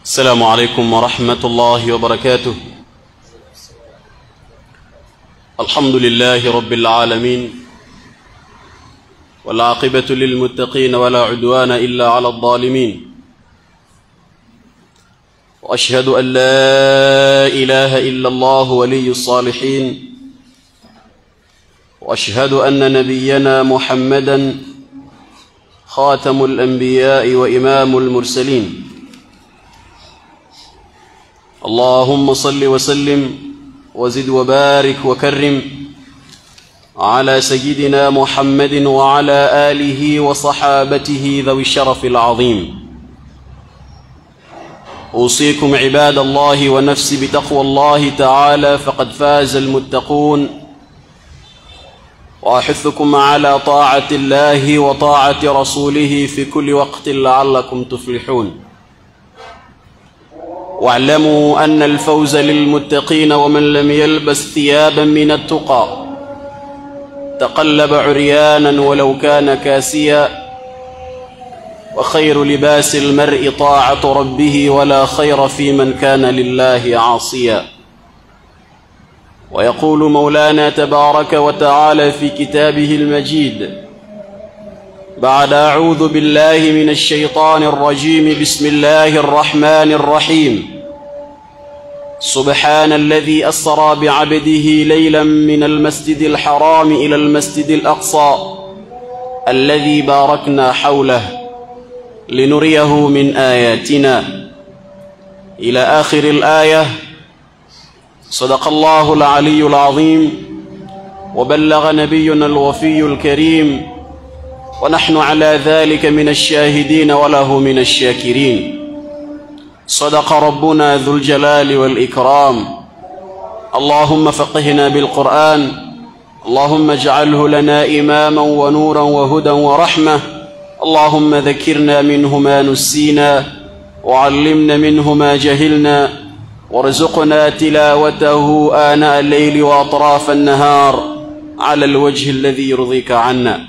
السلام عليكم ورحمة الله وبركاته الحمد لله رب العالمين والعاقبة للمتقين ولا عدوان إلا على الظالمين وأشهد أن لا إله إلا الله ولي الصالحين وأشهد أن نبينا محمدا خاتم الأنبياء وإمام المرسلين اللهم صل وسلم وزد وبارك وكرم على سيدنا محمد وعلى آله وصحابته ذوي الشرف العظيم أوصيكم عباد الله ونفسي بتقوى الله تعالى فقد فاز المتقون وأحثكم على طاعة الله وطاعة رسوله في كل وقت لعلكم تفلحون واعلموا أن الفوز للمتقين ومن لم يلبس ثيابا من التقى تقلب عريانا ولو كان كاسيا وخير لباس المرء طاعة ربه ولا خير في من كان لله عاصيا ويقول مولانا تبارك وتعالى في كتابه المجيد بعد أعوذ بالله من الشيطان الرجيم بسم الله الرحمن الرحيم سبحان الذي أسرى بعبده ليلا من المسجد الحرام إلى المسجد الأقصى الذي باركنا حوله لنريه من آياتنا إلى آخر الآية صدق الله العلي العظيم وبلغ نبينا الوفي الكريم ونحن على ذلك من الشاهدين وله من الشاكرين صدق ربنا ذو الجلال والإكرام اللهم فقهنا بالقرآن اللهم اجعله لنا إماما ونورا وهدى ورحمة اللهم ذكرنا منه ما نسينا وعلمنا منه ما جهلنا وارزقنا تلاوته آناء الليل وأطراف النهار على الوجه الذي يرضيك عنا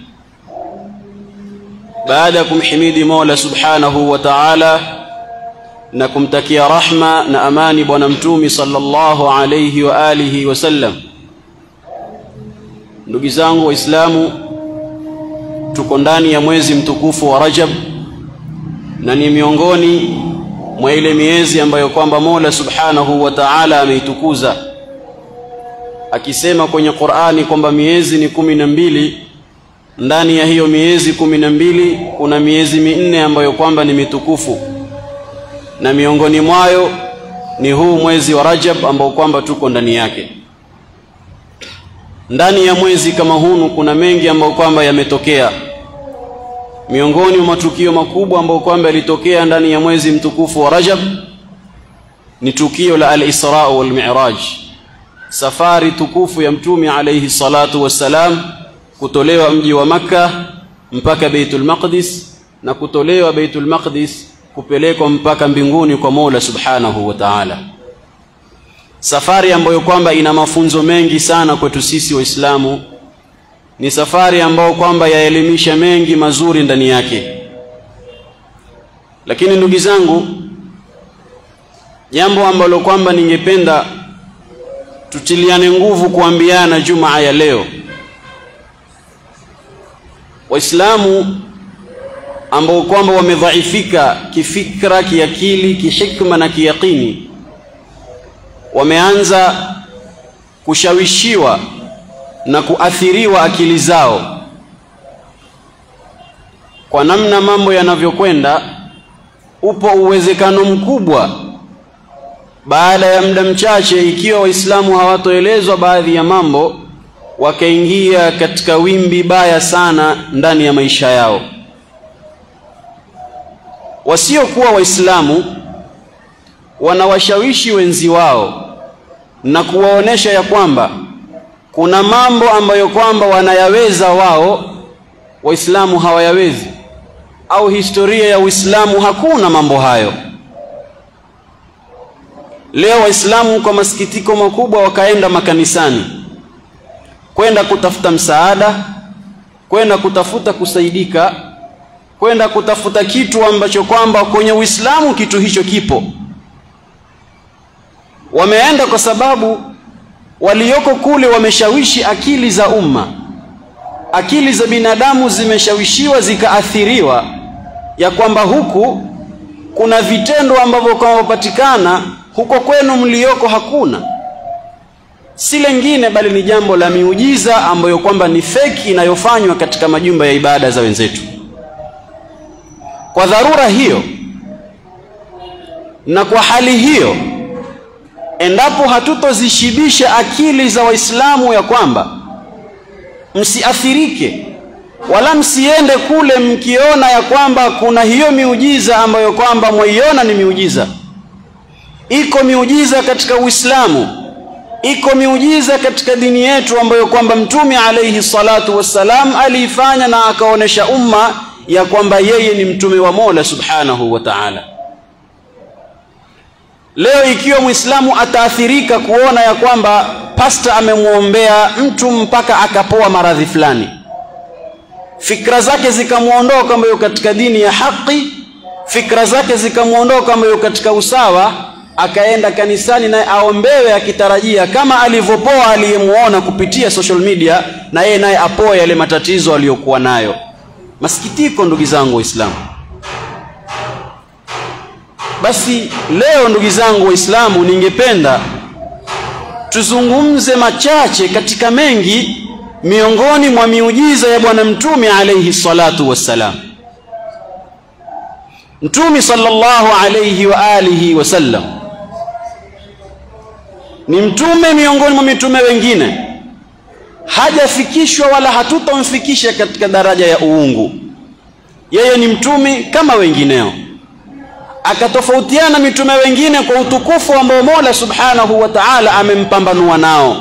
بعدكم حميد مولى سبحانه وتعالى na kumtakia rahma na amani bwana mtumi sallallahu alayhi wa alihi wasallam ndugu zangu waislamu tuko ndani ya mwezi mtukufu wa Rajab na ni miongoni mwa ile miezi ambayo kwamba Mola Subhanahu wa Ta'ala ameitukuza akisema kwenye Qur'ani kwamba miezi ni kumi na mbili ndani ya hiyo miezi kumi na mbili kuna miezi minne ambayo kwamba ni mitukufu na miongoni mwayo ni huu mwezi wa Rajab ambao kwamba tuko ndani yake ndani ya mwezi kama hunu kuna mengi ambayo kwamba yametokea miongoni mwa matukio makubwa ambayo kwamba yalitokea ndani ya mwezi mtukufu wa Rajab ni tukio la al-Isra wal Mi'raj safari tukufu ya mtume alayhi salatu wassalam kutolewa mji wa maka mpaka Baitul Maqdis na kutolewa Baitul Maqdis kupelekwa mpaka mbinguni kwa Mola Subhanahu wa Ta'ala safari ambayo kwamba ina mafunzo mengi sana kwetu sisi waislamu ni safari ambayo kwamba yaelimisha mengi mazuri ndani yake lakini ndugu zangu jambo ambalo kwamba ningependa tutiliane nguvu kuambiana jumaa ya leo waislamu ambao kwamba wamedhaifika kifikra kiakili kihikma na kiyaqini wameanza kushawishiwa na kuathiriwa akili zao kwa namna mambo yanavyokwenda upo uwezekano mkubwa baada ya muda mchache ikiwa waislamu hawatoelezwa baadhi ya mambo wakaingia katika wimbi baya sana ndani ya maisha yao wasiokuwa waislamu wanawashawishi wenzi wao na kuwaonesha ya kwamba kuna mambo ambayo kwamba wanayaweza wao waislamu hawayawezi au historia ya uislamu hakuna mambo hayo leo waislamu kwa masikitiko makubwa wakaenda makanisani kwenda kutafuta msaada kwenda kutafuta kusaidika kwenda kutafuta kitu ambacho kwamba kwenye Uislamu kitu hicho kipo wameenda kwa sababu walioko kule wameshawishi akili za umma akili za binadamu zimeshawishiwa zikaathiriwa ya kwamba huku kuna vitendo ambavyo kwamapatikana huko kwenu mlioko hakuna si lengine bali ni jambo la miujiza ambayo kwamba ni feki inayofanywa katika majumba ya ibada za wenzetu kwa dharura hiyo na kwa hali hiyo endapo hatutozishibisha akili za waislamu ya kwamba msiathirike wala msiende kule mkiona ya kwamba kuna hiyo miujiza ambayo kwamba mwaiona ni miujiza iko miujiza katika uislamu iko miujiza katika dini yetu ambayo kwamba mtume alayhi salatu wassalam aliifanya na akaonesha umma ya kwamba yeye ni mtume wa Mola subhanahu wa ta'ala leo ikiwa muislamu ataathirika kuona ya kwamba pasta amemwombea mtu mpaka akapoa maradhi fulani fikra zake zikamwondoa kwamba yuko katika dini ya haki fikra zake zikamwondoa kwamba yuko katika usawa akaenda kanisani naye aombewe akitarajia kama alivyopoa aliyemuona kupitia social media na yeye naye apoe yale matatizo aliyokuwa nayo masikitiko ndugu zangu waislamu basi leo ndugu zangu waislamu ningependa tuzungumze machache katika mengi miongoni mwa miujiza ya bwana mtume alayhi salatu wassalam mtume sallallahu alayhi wa alihi wasallam ni mtume miongoni mwa mitume wengine hajafikishwa wala hatutomfikisha katika daraja ya uungu yeye ni mtume kama wengineo akatofautiana mitume wengine kwa utukufu ambao Mola Subhanahu wa Ta'ala amempambanua nao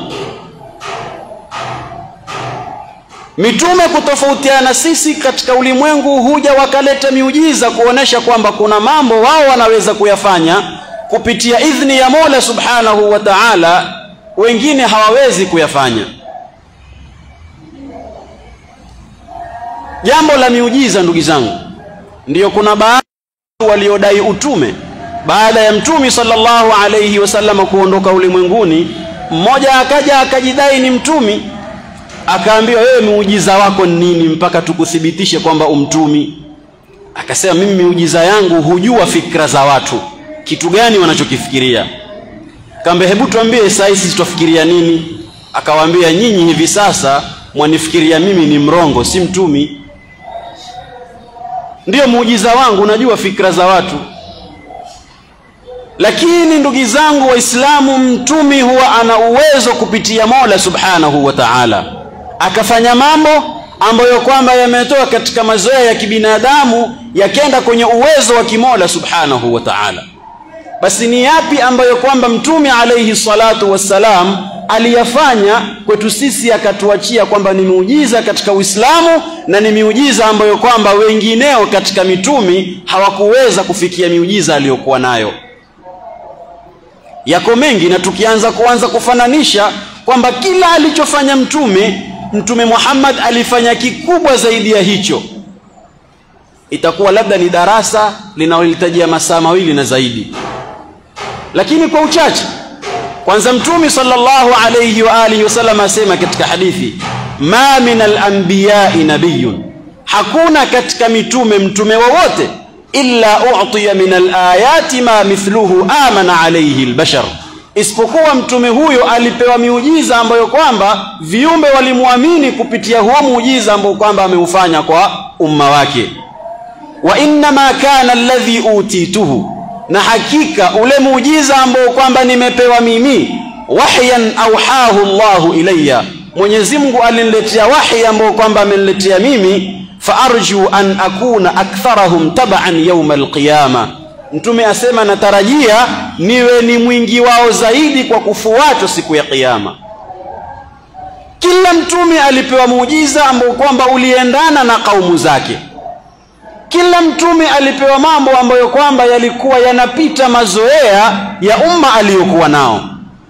mitume kutofautiana sisi katika ulimwengu huja wakaleta miujiza kuonesha kwamba kuna mambo wao wanaweza kuyafanya kupitia idhni ya Mola Subhanahu wa Ta'ala wengine hawawezi kuyafanya jambo la miujiza ndugu zangu ndiyo kuna baadhi waliodai utume baada ya mtume sallallahu alayhi wasallam kuondoka ulimwenguni mmoja akaja akajidai ni mtumi akaambiwa wewe muujiza wako ni nini mpaka tukuthibitishe kwamba umtumi akasema mimi miujiza yangu hujua fikra za watu kitu gani wanachokifikiria kambe hebu tuambie saa hizi tutafikiria nini akawaambia nyinyi hivi sasa mwanifikiria mimi ni mrongo si mtumi ndiyo muujiza wangu unajua fikra za watu lakini ndugu zangu waislamu mtumi huwa ana uwezo kupitia mola subhanahu wa taala akafanya mambo ambayo kwamba yametoka katika mazoea ya kibinadamu yakenda kwenye uwezo wa kimola subhanahu wa taala basi ni yapi ambayo kwamba mtume alayhi salatu wassalam aliyafanya kwetu sisi akatuachia kwamba ni miujiza katika Uislamu na ni miujiza ambayo kwamba wengineo katika mitumi hawakuweza kufikia miujiza aliyokuwa nayo yako mengi na tukianza kuanza kufananisha kwamba kila alichofanya mtume mtume Muhammad alifanya kikubwa zaidi ya hicho itakuwa labda ni darasa linalohitajia masaa mawili na zaidi lakini kwa uchache kwanza mtume sallallahu alayhi wa alihi wasallam asema katika hadithi ma min al-anbiya'i nabiyyun hakuna katika mitume mtume wowote illa u'tiya min al-ayati ma mithluhu amana alayhi al-bashar isipokuwa mtume huyo alipewa miujiza ambayo kwamba viumbe walimwamini kupitia huo muujiza ambao kwamba ameufanya kwa umma wake wa inma kana alladhi utituhu na hakika ule muujiza ambao kwamba nimepewa mimi wahyan auhahu Allahu ilayya Mwenyezi Mungu aliniletea wahi ambao kwamba ameniletea mimi faarju an akuna aktharahum tab'an yawm alqiyama Mtume asema natarajia niwe ni mwingi wao zaidi kwa kufuatwa siku ya kiyama kila mtume alipewa muujiza ambao kwamba uliendana na kaumu zake kila mtume alipewa mambo ambayo kwamba yalikuwa yanapita mazoea ya umma aliyokuwa nao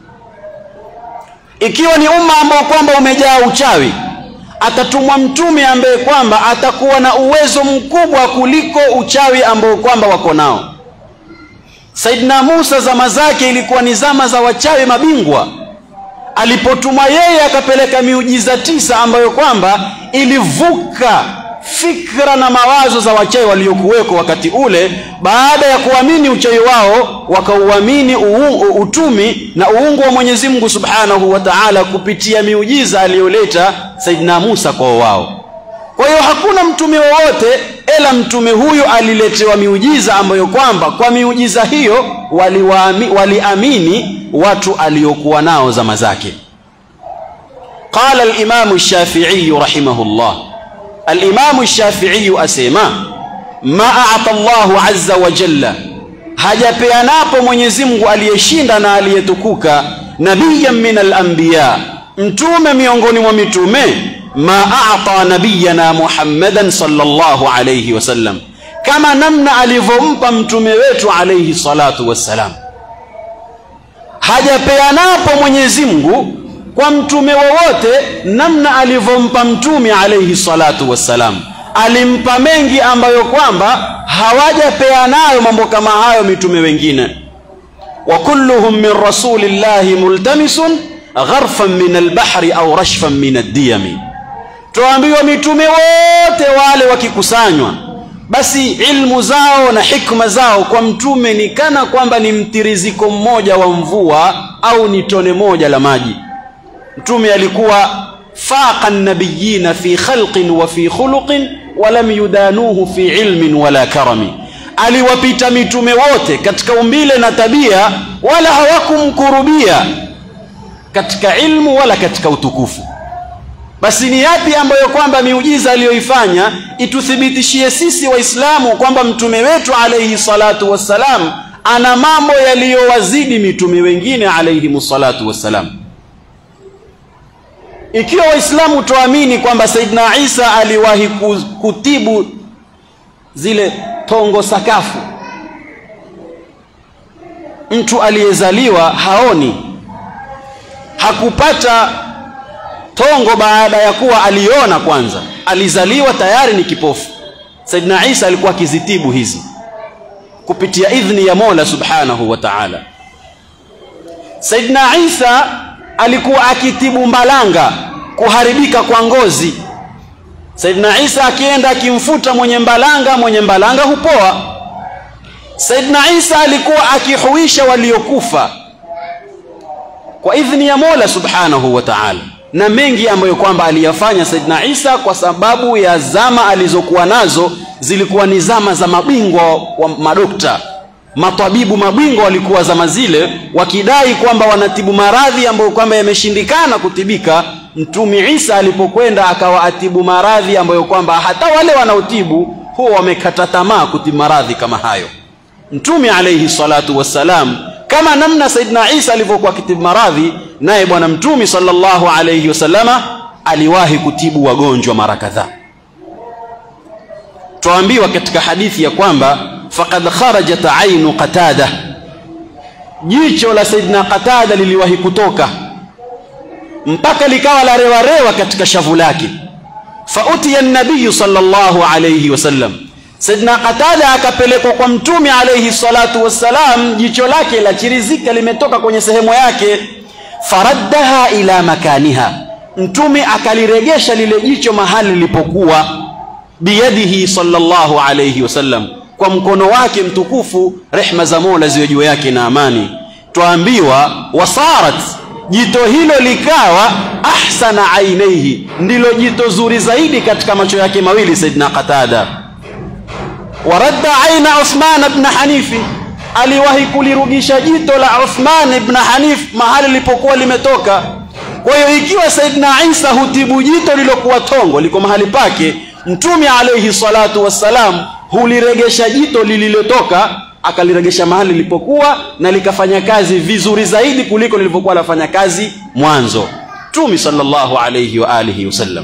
ikiwa ni umma ambao kwamba umejaa uchawi atatumwa mtume ambaye kwamba atakuwa na uwezo mkubwa kuliko uchawi ambao kwamba wako nao Saidina Musa zama zake ilikuwa ni zama za wachawi mabingwa alipotumwa yeye akapeleka miujiza tisa ambayo kwamba ilivuka fikra na mawazo za wachawi waliokuweko wakati ule. Baada ya kuamini uchawi wao, wakauamini utumi na uungu wa Mwenyezi Mungu Subhanahu wa Ta'ala kupitia miujiza aliyoleta Saidina Musa kwa wao. Kwa hiyo hakuna mtume wowote ila mtume huyu aliletewa miujiza ambayo kwamba kwa miujiza hiyo waliamini wali watu aliokuwa nao zama zake. Qala al-Imam Shafi'i rahimahullah, al-Imam Shafi'i asema ma a'ta Allahu azza wa jalla, hajapeanapo Mwenyezi Mungu aliyeshinda na aliyetukuka, nabiyan min al-anbiya, mtume miongoni mwa mitume ma a'ta nabiyana Muhammadan sallallahu alayhi wasallam, kama namna alivyompa mtume wetu alayhi salatu wassalam. Hajapeanapo Mwenyezi Mungu kwa mtume wowote namna alivyompa mtume alayhi salatu wassalam. Alimpa mengi ambayo kwamba hawajapeanayo mambo kama hayo mitume wengine. wa kulluhum min rasulillahi multamisun gharfan min albahri au rashfan min addiyami Twaambiwa mitume wote wale wakikusanywa, basi ilmu zao na hikma zao kwa mtume ni kana kwamba ni mtiriziko mmoja wa mvua au ni tone moja la maji. Mtume alikuwa faqa nabiyina fi khalqin wa fi khuluqin wa lam yudanuhu fi ilmin wala karami, aliwapita mitume wote katika umbile na tabia, wala hawakumkurubia katika ilmu wala katika utukufu. Basi ni yapi ambayo kwamba miujiza aliyoifanya ituthibitishie sisi Waislamu kwamba mtume wetu alayhi salatu wassalam ana mambo yaliyowazidi mitume wengine alayhi salatu wassalam. Ikiwa Waislamu tuamini kwamba Saidina Isa aliwahi kutibu zile tongo sakafu, mtu aliyezaliwa haoni, hakupata tongo baada ya kuwa aliona kwanza, alizaliwa tayari ni kipofu. Saidina Isa alikuwa akizitibu hizi kupitia idhni ya Mola Subhanahu wa Ta'ala. Saidina Isa alikuwa akitibu mbalanga, kuharibika kwa ngozi. Saidina Isa akienda akimfuta mwenye mbalanga, mwenye mbalanga hupoa. Saidina Isa alikuwa akihuisha waliokufa kwa idhni ya Mola Subhanahu wa Ta'ala na mengi ambayo kwamba aliyafanya Saidina Isa kwa sababu ya zama alizokuwa nazo zilikuwa ni zama za mabingwa wa madokta, matabibu mabingwa walikuwa zama zile wakidai kwamba wanatibu maradhi ambayo kwamba yameshindikana kutibika. Mtume Isa alipokwenda akawa atibu maradhi ambayo kwamba hata wale wanaotibu huwa wamekata tamaa kutibu maradhi kama hayo. Mtume alayhi salatu wassalam kama namna Saidina Isa alivyokuwa akitibu maradhi, naye Bwana Mtume sallallahu alayhi wasallama aliwahi kutibu wagonjwa mara kadhaa. Twaambiwa katika hadithi ya kwamba faqad kharajat ainu Qatada, jicho la Saidina Qatada liliwahi kutoka mpaka likawa la rewarewa katika shavu lake. Fautiya nabiyu sallallahu alayhi wasallam Saidina Qatada akapelekwa kwa Mtume alayhi salatu wassalam, jicho lake la chirizika limetoka kwenye sehemu yake. Faraddaha ila makaniha, Mtume akaliregesha lile jicho mahali lilipokuwa. Biyadihi sallallahu alayhi wasallam, kwa mkono wake mtukufu, rehma za Mola ziwe juu yake na amani. Twaambiwa wasarat, jito hilo likawa ahsana ainaihi, ndilo jito zuri zaidi katika macho yake mawili Saidina Qatada waradda aina Uthman ibn Hanifi, aliwahi kulirudisha jito la Uthman ibn Hanif mahali lilipokuwa limetoka. Kwa hiyo ikiwa Saidina Isa hutibu jito lilokuwa tongo liko mahali pake, Mtume alayhi salatu wassalam huliregesha jito lililotoka akaliregesha mahali lilipokuwa na likafanya kazi vizuri zaidi kuliko lilivyokuwa lafanya kazi mwanzo. Mtume sallallahu alayhi wa alihi wasallam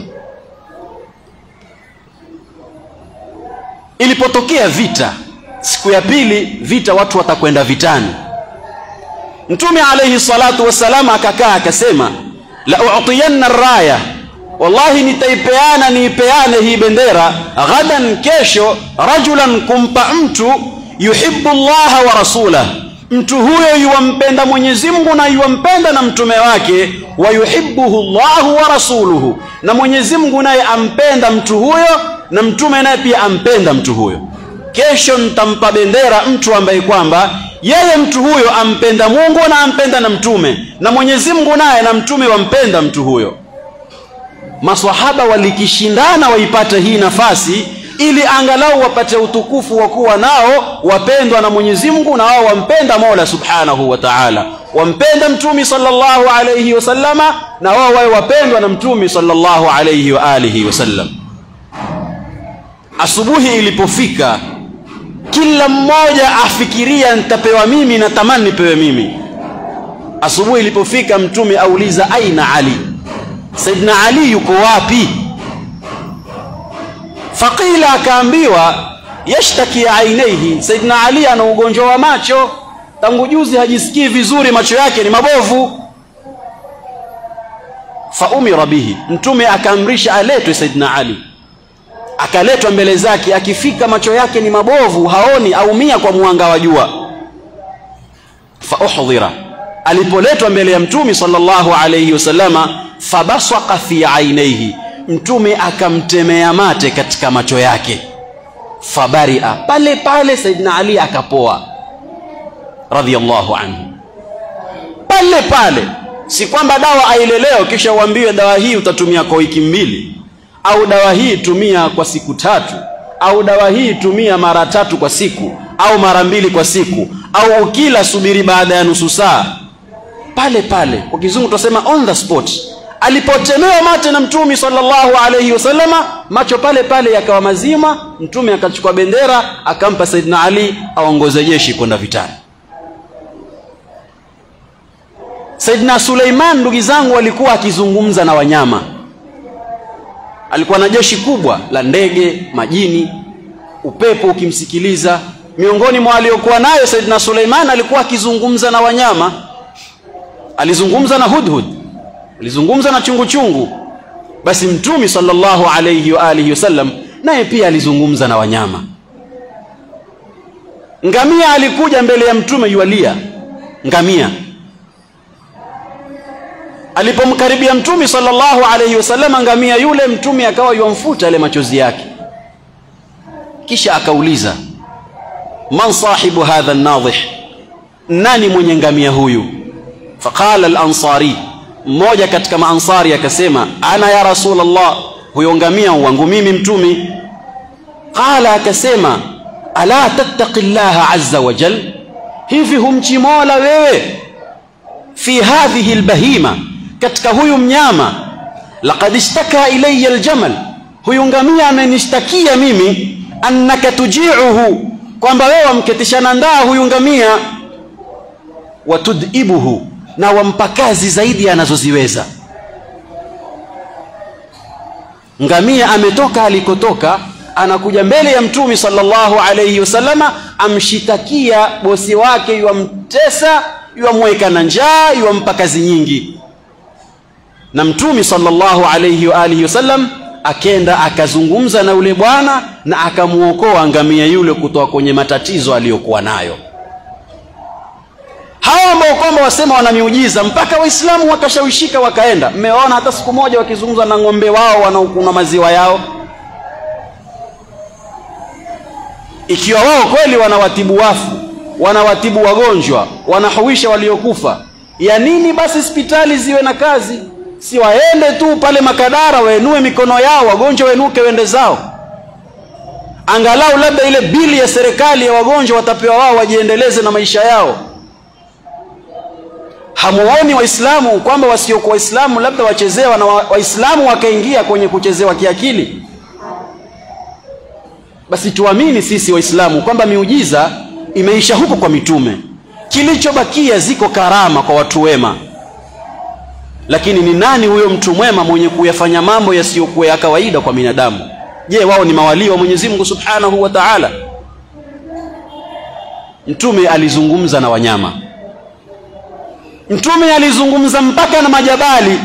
Ilipotokea vita siku ya pili, vita watu watakwenda vitani. Mtume alayhi salatu wassalam akakaa akasema, la u'tiyanna raya, wallahi nitaipeana niipeane hii bendera ghadan, kesho, rajulan, kumpa mtu yuhibbu llaha wa rasulah, mtu huyo yuwampenda Mwenyezi Mungu na yuwampenda na mtume wake wa yuhibbuhu Allahu wa rasuluhu na Mwenyezi Mungu naye ampenda mtu huyo na mtume naye pia ampenda mtu huyo kesho nitampa bendera mtu ambaye kwamba yeye mtu huyo ampenda Mungu na ampenda na mtume na Mwenyezi Mungu naye na mtume wampenda mtu huyo maswahaba walikishindana waipate hii nafasi ili angalau wapate utukufu wa kuwa nao wapendwa na Mwenyezi Mungu na wao wampenda Mola Subhanahu wa Ta'ala wampenda mtume sallallahu alayhi wasallama na wao wawe wapendwa na mtume sallallahu alayhi wa alihi wasallam asubuhi ilipofika kila mmoja afikiria nitapewa mimi na tamani nipewe mimi asubuhi ilipofika mtume auliza aina ali saidna ali yuko wapi faqila akaambiwa yashtaki ainaihi saidna ali ana ugonjwa wa macho tangu juzi hajisikii vizuri macho yake ni mabovu faumira bihi mtume akaamrisha aletwe saidna ali akaletwa mbele zake akifika macho yake ni mabovu haoni aumia kwa mwanga wa jua fauhdhira alipoletwa mbele ya mtume sallallahu alayhi wasallama fabasaka fi ainaihi mtume akamtemea mate katika macho yake fabaria pale pale saidina ali akapoa radhiallahu anhu pale pale si kwamba dawa aileleo kisha uambiwe dawa hii utatumia kwa wiki mbili au dawa hii tumia kwa siku tatu au dawa hii tumia mara tatu kwa siku au mara mbili kwa siku au ukila subiri baada ya nusu saa pale pale kwa kizungu tutasema on the spot alipotemewa mate na mtume sallallahu alayhi wasallama macho pale pale yakawa mazima mtume akachukua bendera akampa saidina ali aongoze jeshi kwenda vitani saidina suleiman ndugu zangu alikuwa akizungumza na wanyama alikuwa na jeshi kubwa la ndege majini upepo ukimsikiliza miongoni mwa waliokuwa nayo saidina suleiman alikuwa akizungumza na wanyama alizungumza na hudhud alizungumza na chungu chungu basi mtume sallallahu alayhi wa alihi wasallam naye pia alizungumza na wanyama ngamia alikuja mbele ya mtume yualia ngamia alipomkaribia mtume sallallahu alayhi wasallam ngamia yule mtume akawa yuamfuta yale machozi yake kisha akauliza man sahibu hadha an-nadhih nani mwenye ngamia huyu faqala al-ansari mmoja katika maansari akasema ana ya rasulullah huyo ngamia wangu mimi mtumi qala akasema ala tattaqi llaha azza wa jal hivi humchi mola wewe fi hadhihi albahima katika huyu mnyama laqad ishtaka ilayya aljamal huyu ngamia amenishtakia mimi annaka tuji'uhu kwamba wewe wamketishana ndaa huyu ngamia watudibuhu na wampa kazi zaidi anazoziweza ngamia ametoka alikotoka anakuja mbele ya mtume sallallahu alayhi wasallama amshitakia bosi wake yuamtesa yuamweka na njaa yuampa kazi nyingi na mtume sallallahu alayhi wa alihi wasallam akenda akazungumza na yule bwana na akamuokoa ngamia yule kutoka kwenye matatizo aliyokuwa nayo hawa ambao kwamba wasema wana miujiza mpaka waislamu wakashawishika wakaenda mmeona hata siku moja wakizungumza na ng'ombe wao wanaokuna maziwa yao ikiwa wao kweli wanawatibu wafu wanawatibu wagonjwa wanahuisha waliokufa ya nini basi hospitali ziwe na kazi si waende tu pale makadara waenue mikono yao wagonjwa wenuke wende zao angalau labda ile bili ya serikali ya wagonjwa watapewa wao wajiendeleze na maisha yao hamuoni waislamu kwamba wasiokuwa waislamu labda wachezewa na waislamu wakaingia kwenye kuchezewa kiakili basi tuamini sisi waislamu kwamba miujiza imeisha huko kwa mitume kilichobakia ziko karama kwa watu wema lakini ni nani huyo mtu mwema mwenye kuyafanya mambo yasiyokuwa ya kawaida kwa binadamu je wao ni mawalii wa Mwenyezi Mungu Subhanahu wa Ta'ala mtume alizungumza na wanyama mtume alizungumza mpaka na majabali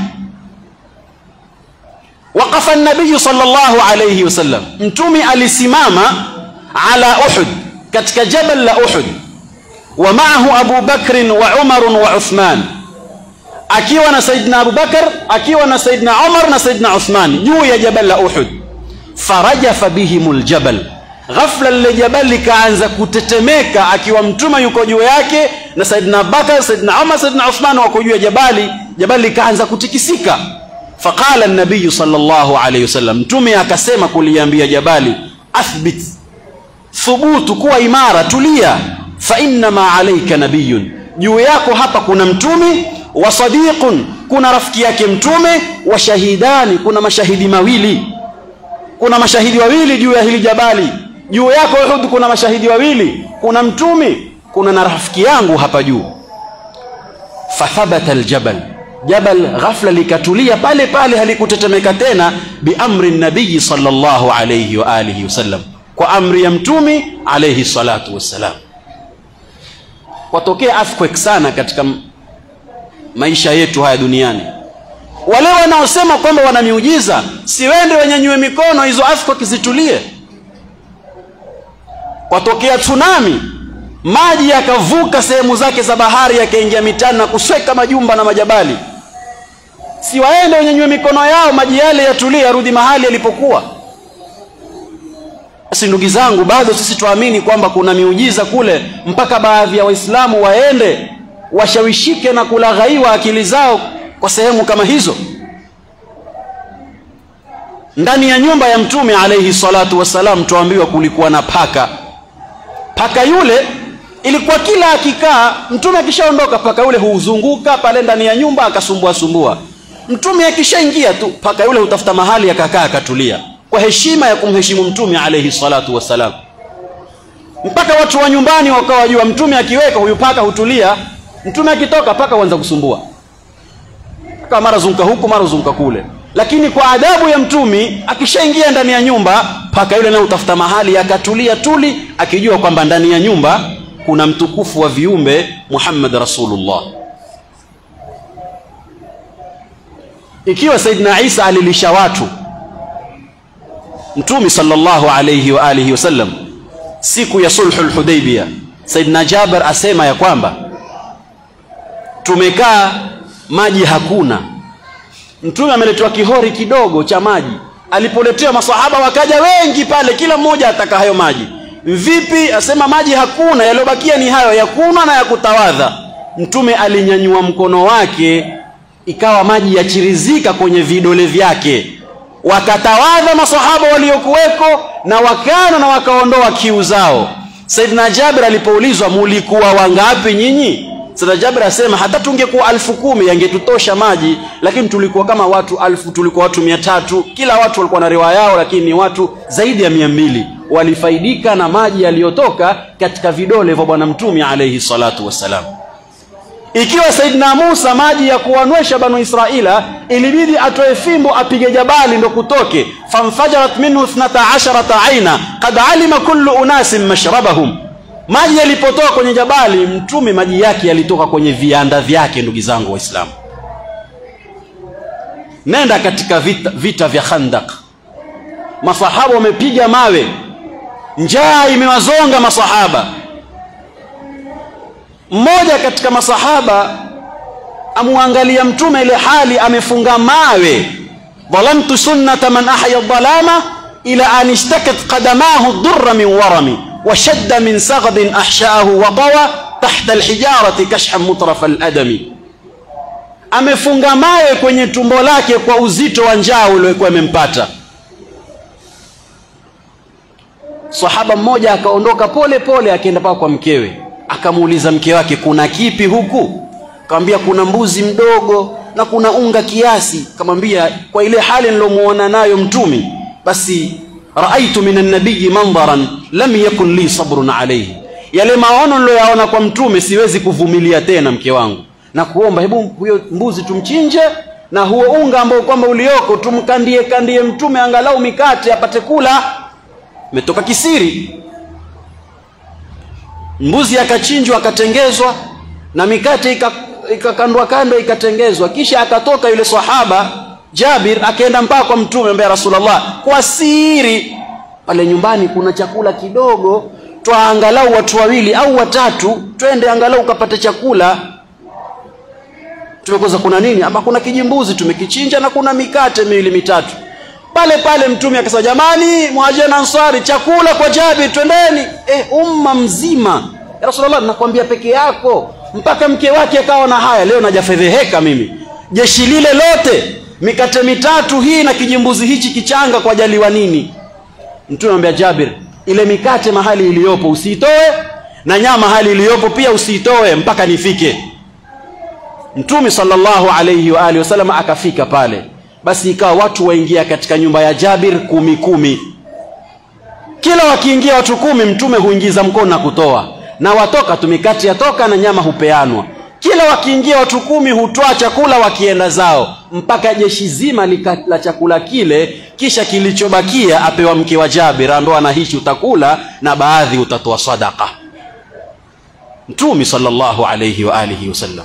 waqafa an-nabiy sallallahu alayhi wasallam mtume alisimama ala uhud katika jabal la uhud wa maahu Abu Bakr wa Umar wa Uthman akiwa na Saidina Abu Bakar akiwa na Saidina Umar na Saidina Uthman juu ya jabal la Uhud farajafa bihimul jabal ghafla lile jabal likaanza kutetemeka akiwa mtume yuko juu yake na Saidina Abubakar Saidina Umar Saidina Uthman wako juu ya jabali jabali likaanza kutikisika faqala an-nabiy sallallahu alayhi wasallam mtume akasema kuliambia jabali athbit thubutu kuwa imara tulia fa inna ma alayka nabiyyun juu yako hapa kuna mtume wa sadiqun kuna rafiki yake mtume wa shahidani kuna mashahidi mawili kuna mashahidi wawili juu ya hili jabali juu yako Uhud kuna mashahidi wawili kuna mtume kuna na rafiki yangu hapa juu fathabata aljabal jabal ghafla likatulia pale pale halikutetemeka tena biamri nabii sallallahu alayhi wa alihi wasallam kwa amri ya mtume alayhi salatu wassalam watokea earthquake sana katika maisha yetu haya duniani wale wanaosema kwamba wana miujiza si wende wanyanyue mikono hizo earthquake zitulie kwatokea tsunami maji yakavuka sehemu zake za bahari yakaingia mitani na kusweka majumba na majabali si waende wanyanyue mikono yao maji yale yatulie yarudi mahali yalipokuwa basi ndugu zangu bado sisi tuamini kwamba kuna miujiza kule mpaka baadhi ya waislamu waende washawishike na kulaghaiwa akili zao kwa sehemu kama hizo ndani ya nyumba ya mtume alayhi salatu wassalam tuambiwa kulikuwa na paka paka yule ilikuwa kila akikaa mtume akishaondoka paka yule huzunguka pale ndani ya nyumba akasumbua sumbua mtume akishaingia tu paka yule hutafuta mahali akakaa akatulia kwa heshima ya kumheshimu mtume alayhi salatu wassalam mpaka watu wa nyumbani wakawa wajua mtume akiweka huyu paka hutulia mtume akitoka paka huanza kusumbua kama mara zunguka huku mara zunguka kule lakini kwa adabu ya mtumi akishaingia ndani ya nyumba paka yule naye utafuta mahali akatulia tuli akijua kwamba ndani ya nyumba kuna mtukufu wa viumbe Muhammad Rasulullah ikiwa Saidina Isa alilisha watu mtumi sallallahu alayhi wa alihi wasallam siku ya sulhul hudaybiyah Saidina Jabir asema ya kwamba tumekaa maji hakuna mtume ameletewa kihori kidogo cha maji alipoletewa masahaba wakaja wengi pale kila mmoja ataka hayo maji vipi asema maji hakuna yaliyobakia ni hayo ya kunywa na ya kutawadha mtume alinyanyua mkono wake ikawa maji yachirizika kwenye vidole vyake wakatawadha masahaba waliokuweko na wakana na wakaondoa kiu zao Saidina Jabir alipoulizwa mulikuwa wangapi nyinyi Saidina Jabir asema hata tungekuwa alfu kumi yangetutosha maji lakini tulikuwa kama watu alfu tulikuwa watu mia tatu kila watu walikuwa na riwaya yao lakini ni watu zaidi ya mia mbili walifaidika na maji yaliyotoka katika vidole vya bwana mtume alayhi salatu wassalam ikiwa Saidina Musa maji ya kuwanywesha banu Israila ilibidi atoe fimbo apige jabali ndo kutoke famfajarat minhu 12 aina qad alima kullu unasin mashrabahum maji yalipotoka kwenye jabali mtume maji yake yalitoka kwenye vianda vyake ndugu zangu waislamu nenda katika vita, vita vya khandak masahaba wamepiga mawe njaa imewazonga masahaba mmoja katika masahaba amwangalia mtume ile hali amefunga mawe dhalamtu sunnata man ahya dhalama ila an ishtakat qadamahu durra min warami وشد من سغب أحشاه وطوى تحت الحجارة كشحا مطرف الأدم amefunga mawe kwenye tumbo lake kwa uzito wa njaa uliokuwa imempata sahaba mmoja akaondoka pole pole akaenda paka kwa mkewe akamuuliza mke wake kuna kipi huku akamwambia kuna mbuzi mdogo na kuna unga kiasi akamwambia kwa ile hali nilomuona nayo mtumi basi raaitu min annabiyi mandharan lam yakun li sabrun alayhi yale maono niloyaona kwa mtume siwezi kuvumilia tena mke wangu na kuomba hebu huyo mbuzi tumchinje na huo unga ambao kwamba ulioko tumkandie kandie mtume angalau mikate apate kula metoka kisiri mbuzi akachinjwa akatengezwa na mikate ikakandwa kando ikatengezwa kisha akatoka yule sahaba Jabir akaenda mpaka kwa mtume ambaye Rasulullah kwa siri pale nyumbani kuna chakula kidogo twaangalau watu wawili au watatu twende angalau ukapate chakula tumekoza kuna nini ama kuna kijimbuzi tumekichinja na kuna mikate miwili mitatu pale pale mtume akasema jamani muhajiri ansari chakula kwa Jabir twendeni eh umma mzima ya rasulullah nakwambia peke yako mpaka mke wake akawa na haya leo najafedheheka mimi jeshi lile lote mikate mitatu hii na kijimbuzi hichi kichanga kwa jaliwa nini mtume anambia Jabir ile mikate mahali iliyopo usiitoe na nyama mahali iliyopo pia usiitoe mpaka nifike mtume sallallahu alayhi wa alihi wasallam akafika pale basi ikawa watu waingia katika nyumba ya Jabir kumi kumi kila wakiingia watu kumi mtume huingiza mkono na kutoa na watoka tumikati yatoka na nyama hupeanwa kila wakiingia watu kumi hutoa chakula wakienda zao mpaka jeshi zima lika, la chakula kile kisha kilichobakia apewa mke wa Jabir ambaye na hichi utakula na baadhi utatoa sadaka mtume sallallahu alayhi wa alihi wasallam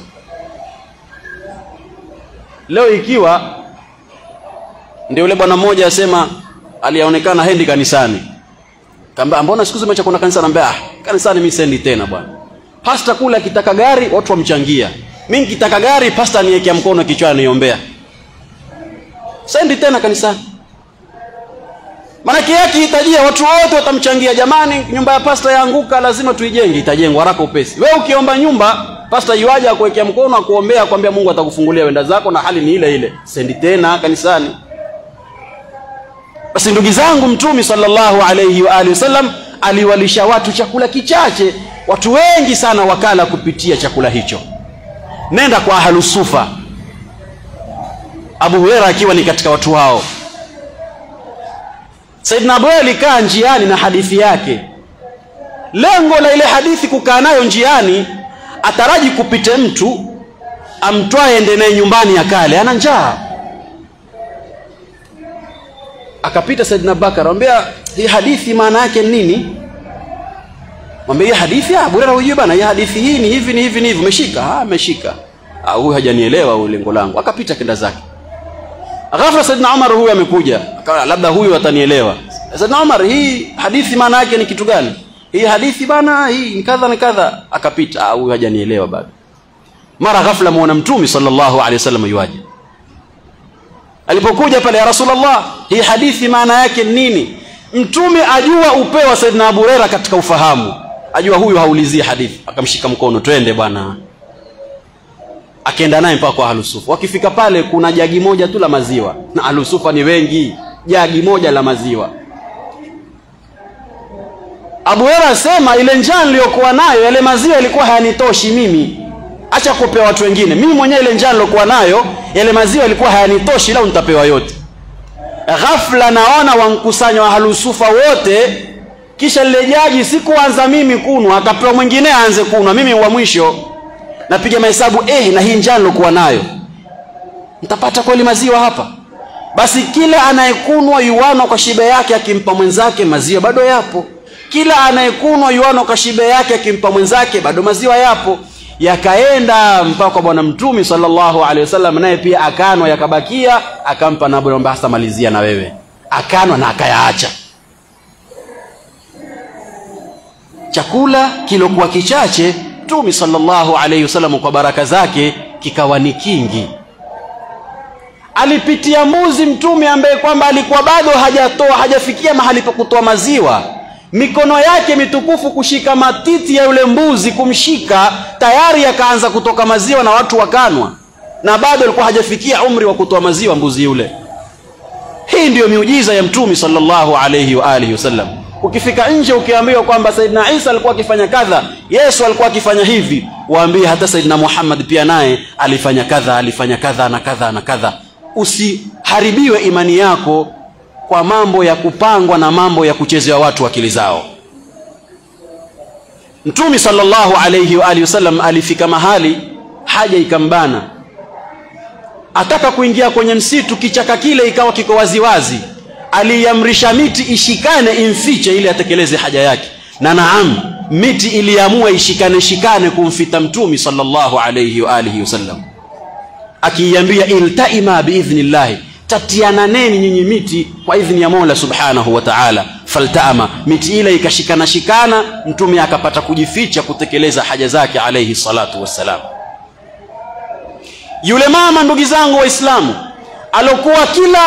leo ikiwa ndio yule bwana mmoja asema aliyaonekana hendi kanisani kamba mbona siku zimeacha kwenda kanisani anambia ah kanisani mimi sendi tena bwana pasta kula kitaka gari watu wamchangia mimi nikitaka gari pasta niwekea mkono kichwani niombea sendi tena kanisani Manake yake hitajia watu wote watamchangia jamani nyumba ya pasta yaanguka lazima tuijenge itajengwa haraka upesi wewe ukiomba nyumba pasta yuaje akuwekea mkono akuombea akwambia Mungu atakufungulia wenda zako na hali ni ile ile sendi tena kanisani basi ndugu zangu mtume sallallahu alayhi wa alihi wasallam aliwalisha watu chakula kichache watu wengi sana wakala kupitia chakula hicho nenda kwa ahlusufa Abu Huraira akiwa ni katika watu hao Saidina Abu alikaa njiani na hadithi yake lengo la ile hadithi kukaa nayo njiani ataraji kupite mtu amtwae ende naye nyumbani akale ana njaa akapita Saidina Abubakar anamwambia hii hadithi maana yake nini mwambie hii hadithi ah bora hujui bana hii hadithi hii ni hivi ni hivi ni hivi umeshika ah ameshika ah huyu hajanielewa huyu lengo langu akapita kenda zake ghafla Saidina Umar huyu amekuja akawa labda huyu atanielewa Saidina Umar hii hadithi maana yake ni kitu gani hii hadithi bana hii ni kadha na kadha akapita ah huyu hajanielewa bado mara ghafla muona mtume sallallahu alaihi wasallam yuaje alipokuja pale ya rasulullah hii hadithi maana yake nini mtume ajua upeo wa saidina abu huraira katika ufahamu ajua huyu haulizii hadithi akamshika mkono twende bwana akaenda naye mpaka kwa ahlusufa wakifika pale kuna jagi moja tu la maziwa na ahlusufa ni wengi jagi moja la maziwa abu huraira asema ile njaa niliyokuwa nayo yale maziwa yalikuwa hayanitoshi mimi acha kupewa watu wengine mimi mwenyewe ile njaa nilokuwa nayo yale maziwa yalikuwa hayanitoshi ila nitapewa yote ghafla naona wankusanya wahalusufa wote kisha lile jaji sikuanza mimi kunwa akapewa mwingine aanze kunwa mimi wa mwisho napiga mahesabu eh na hii njaa nilokuwa nayo nitapata kweli maziwa hapa basi kila anayekunwa yuano kwa shibe yake akimpa mwenzake maziwa bado yapo kila anayekunwa yuano kwa shibe yake akimpa mwenzake bado maziwa yapo yakaenda mpaka kwa bwana mtume sallallahu alaihi wasallam naye pia akanwa yakabakia akampa na bwana hasa malizia na wewe akanwa na akayaacha chakula kilokuwa kichache mtume sallallahu alaihi wasallam kwa baraka zake kikawa ni kingi alipitia mbuzi mtume ambaye kwamba alikuwa bado hajatoa hajafikia mahali pa kutoa maziwa mikono yake mitukufu kushika matiti ya yule mbuzi kumshika tayari akaanza kutoka maziwa na watu wakanwa na bado alikuwa hajafikia umri wa kutoa maziwa mbuzi yule hii ndiyo miujiza ya mtume sallallahu alayhi wa alihi wasallam ukifika nje ukiambiwa kwamba saidina isa alikuwa akifanya kadha yesu alikuwa akifanya hivi waambie hata saidina muhammad pia naye alifanya kadha alifanya kadha na kadha na kadha usiharibiwe imani yako kwa mambo ya kupangwa na mambo ya kuchezewa watu akili zao mtume sallallahu alayhi wa alihi wasallam alifika mahali haja ikambana ataka kuingia kwenye msitu kichaka kile ikawa kiko waziwazi aliamrisha miti ishikane imfiche ili atekeleze haja yake na naam miti iliamua ishikane shikane kumfita mtume sallallahu alayhi wa alihi wasallam akiiambia iltaima biidhnillahi tatiananeni nyinyi miti kwa idhni ya Mola subhanahu wa ta'ala faltaama miti ile ikashikana shikana mtume akapata kujificha kutekeleza haja zake alayhi salatu wassalam yule mama ndugu zangu waislamu alokuwa kila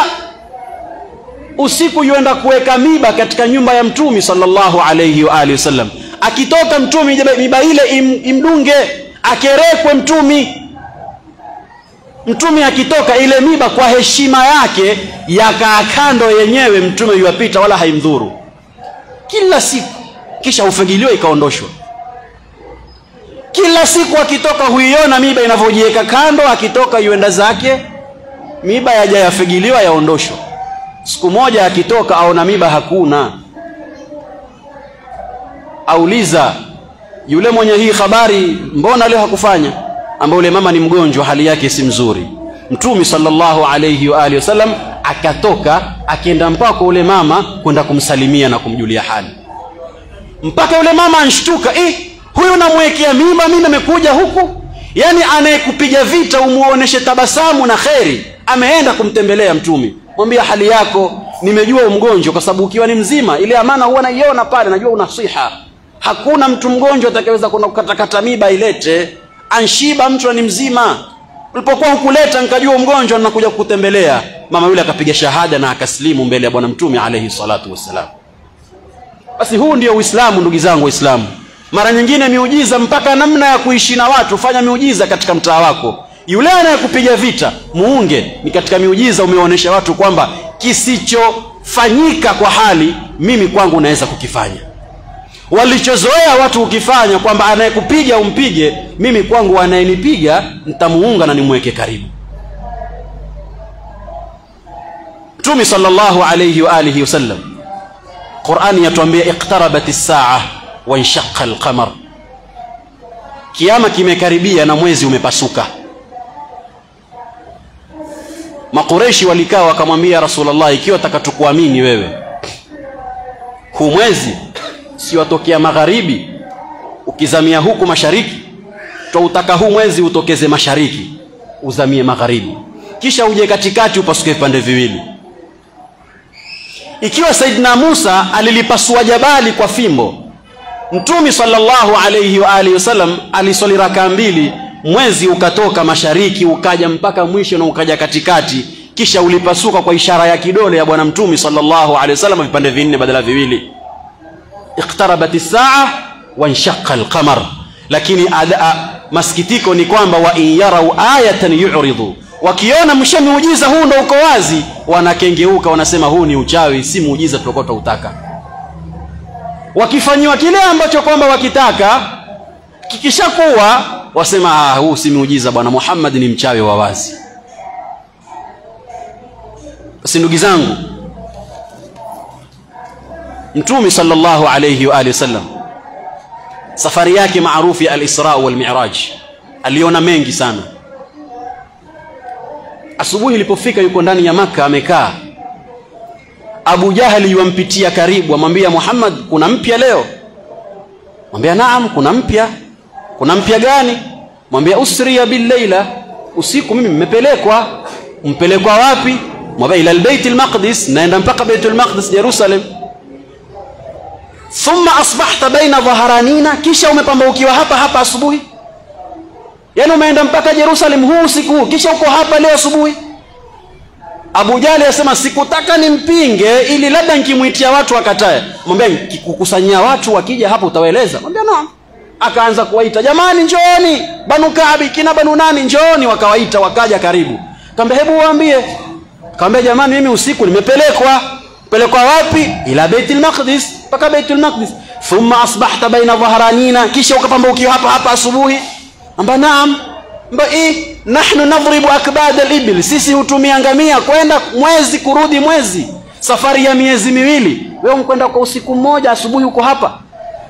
usiku yuenda kuweka miba katika nyumba ya mtumi sallallahu alayhi wa alihi wasallam akitoka mtumi miba ile im, imdunge akerekwe mtumi mtume akitoka ile miba kwa heshima yake yakaa kando yenyewe mtume yuwapita wala haimdhuru kila siku kisha hufagiliwa ikaondoshwa kila siku akitoka huiona miba inavyojiweka kando akitoka yuenda zake miba yaja yafagiliwa yaondoshwa siku moja akitoka aona miba hakuna auliza yule mwenye hii habari mbona leo hakufanya ambaye yule mama ni mgonjwa hali yake si mzuri mtume sallallahu alayhi wa alihi wasallam akatoka akienda mpaka ule mama kwenda kumsalimia na kumjulia hali mpaka yule mama anshtuka eh huyu namwekea mimba mimi nimekuja huku yani anayekupiga vita umuoneshe tabasamu na kheri ameenda kumtembelea mtume mwambia hali yako nimejua umgonjwa kwa sababu ukiwa ni mzima ile amana huwa naiona pale najua una siha hakuna mtu mgonjwa atakayeweza kwenda kukatakata miba ilete anshiba mtu ni mzima ulipokuwa hukuleta nikajua mgonjwa nakuja kukutembelea mama yule akapiga shahada na akaslimu mbele ya bwana mtume alayhi salatu wassalam basi huu ndio uislamu ndugu zangu waislamu mara nyingine miujiza mpaka namna ya kuishi na watu fanya miujiza katika mtaa wako yule anayekupiga vita muunge ni katika miujiza umeonyesha watu kwamba kisichofanyika kwa hali mimi kwangu naweza kukifanya walichozoea watu ukifanya kwamba anayekupiga umpige mimi kwangu anayenipiga nitamuunga na nimweke karibu mtume sallallahu alayhi wa alihi wasallam qurani yatuambia iqtarabat as-saa wa inshaqa al-qamar kiama kimekaribia na mwezi umepasuka makureshi walikaa wakamwambia rasulullah ikiwa takatukuamini wewe huu mwezi si watokea magharibi ukizamia huku mashariki twautaka huu mwezi utokeze mashariki uzamie magharibi kisha uje katikati upasuke vipande viwili ikiwa saidina musa alilipasua jabali kwa fimbo mtumi sallallahu alayhi wa alihi wasallam aliswali rakaa mbili mwezi ukatoka mashariki ukaja mpaka mwisho na ukaja katikati kisha ulipasuka kwa ishara ya kidole ya bwana mtumi sallallahu alayhi wasallam vipande vinne badala viwili iqtarabat as-saa wa inshaqa al-qamar lakini ada, masikitiko ni kwamba wa in yarau ayatan yu'ridu wakiona msha muujiza huu ndo uko wazi wanakengeuka wanasema huu ni uchawi si muujiza tulikuwa tuutaka wakifanyiwa kile ambacho kwamba wakitaka kikishakuwa wasema ah, huu si muujiza bwana Muhammad ni mchawi wa wazi basi ndugu zangu mtume sallallahu alayhi wa alihi wasallam safari yake maarufu ya al-Isra wal Mi'raj aliona mengi sana asubuhi ilipofika yuko ndani ya maka amekaa Abu Jahali yuampitia karibu amwambia Muhammad kuna mpya leo mwambia naam kuna mpya kuna mpya gani mwambia usriya billaila usiku mimi mmepelekwa mpelekwa wapi mwambia ila albayt almaqdis naenda mpaka baitul maqdis Jerusalem thumma asbahta baina dhaharanina kisha umepambaukiwa hapa hapa asubuhi yaani umeenda mpaka Jerusalem huu usiku huu kisha uko hapa leo asubuhi Abu Jali asema sikutaka nimpinge ili labda nikimwitia watu wakatae mwambia nikikukusanyia watu wakija hapo utawaeleza mwambia naam akaanza kuwaita jamani njooni banu Kaabi kina banu nani njooni wakawaita wakaja karibu kaambia hebu waambie kaambia jamani mimi usiku nimepelekwa pelekwa wapi ila Baitul Maqdis mpaka Baitul Maqdis thumma asbahta baina dhahranina kisha ukapambaukiwa hapa hapa asubuhi amba naam mba eh nahnu nadhribu akbad al-ibil sisi hutumia ngamia kwenda mwezi kurudi mwezi safari ya miezi miwili wewe mkwenda kwa usiku mmoja asubuhi uko hapa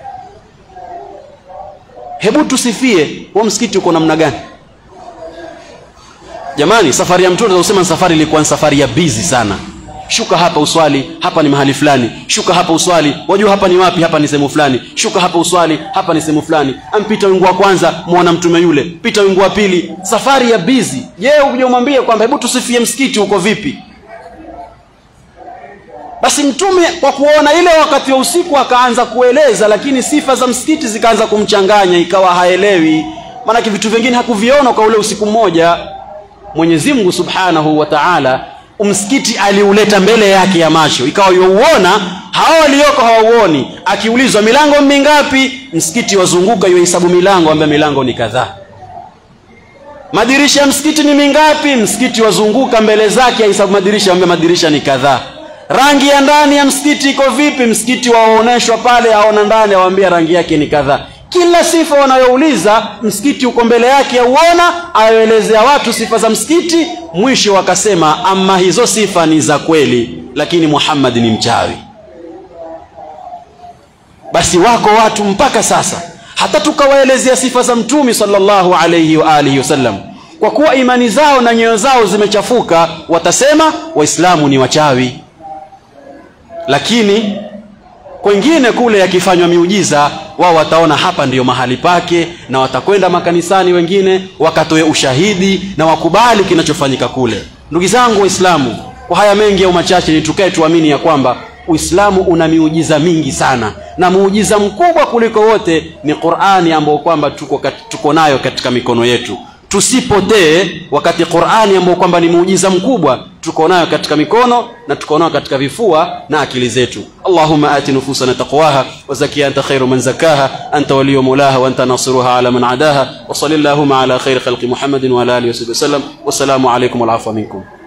hebu tusifie huo msikiti uko namna gani jamani safari ya mtume tunasema safari ilikuwa ni safari ya busy sana shuka hapa uswali hapa ni mahali fulani shuka hapa uswali wajua hapa ni wapi hapa ni sehemu fulani shuka hapa uswali hapa ni sehemu fulani ampita wingu wa kwanza muona mtume yule pita wingu wa pili safari ya busy je ukuje umwambie kwamba hebu tusifie msikiti uko vipi basi mtume kwa kuona ile wakati wa usiku akaanza kueleza lakini sifa za msikiti zikaanza kumchanganya ikawa haelewi maanake vitu vingine hakuviona kwa ule usiku mmoja mwenyezi mungu subhanahu wa taala msikiti aliuleta mbele yake ya macho ikawa youona hao walioko hawauoni akiulizwa milango mingapi msikiti wazunguka yohesabu milango ambaye milango ni kadhaa madirisha ya msikiti ni mingapi msikiti wazunguka mbele zake ahesabu madirisha ambaye madirisha ni kadhaa rangi ya ndani ya msikiti iko vipi msikiti waoneshwa pale aona ndani awambia rangi yake ni kadhaa kila sifa wanayouliza msikiti uko mbele yake auona ayoelezea watu sifa za msikiti mwisho wakasema ama hizo sifa ni za kweli lakini muhammad ni mchawi basi wako watu mpaka sasa hata tukawaelezea sifa za mtumi sallallahu alayhi wa alihi wasallam kwa kuwa imani zao na nyoyo zao zimechafuka watasema waislamu ni wachawi lakini kwengine kule yakifanywa miujiza wao wataona hapa ndiyo mahali pake na watakwenda makanisani wengine wakatoe ushahidi na wakubali kinachofanyika kule ndugu zangu waislamu kwa haya mengi au machache ni tukae tuamini ya kwamba uislamu una miujiza mingi sana na muujiza mkubwa kuliko wote ni qurani ambayo kwamba tuko, kat, tuko nayo katika mikono yetu tusipotee wakati qurani ambayo kwamba ni muujiza mkubwa tuko nayo katika mikono na tuko nayo katika vifua na akili zetu allahumma ati nufusana taqwaha wazakia anta khairu man zakaha anta waliyu mulaha wa anta nasiruha ala man adaha wa salli allahumma ala khairi khalqi muhammadin wa ala alihi wa sahbihi wasallam wassalamu alaikum walafwa minkum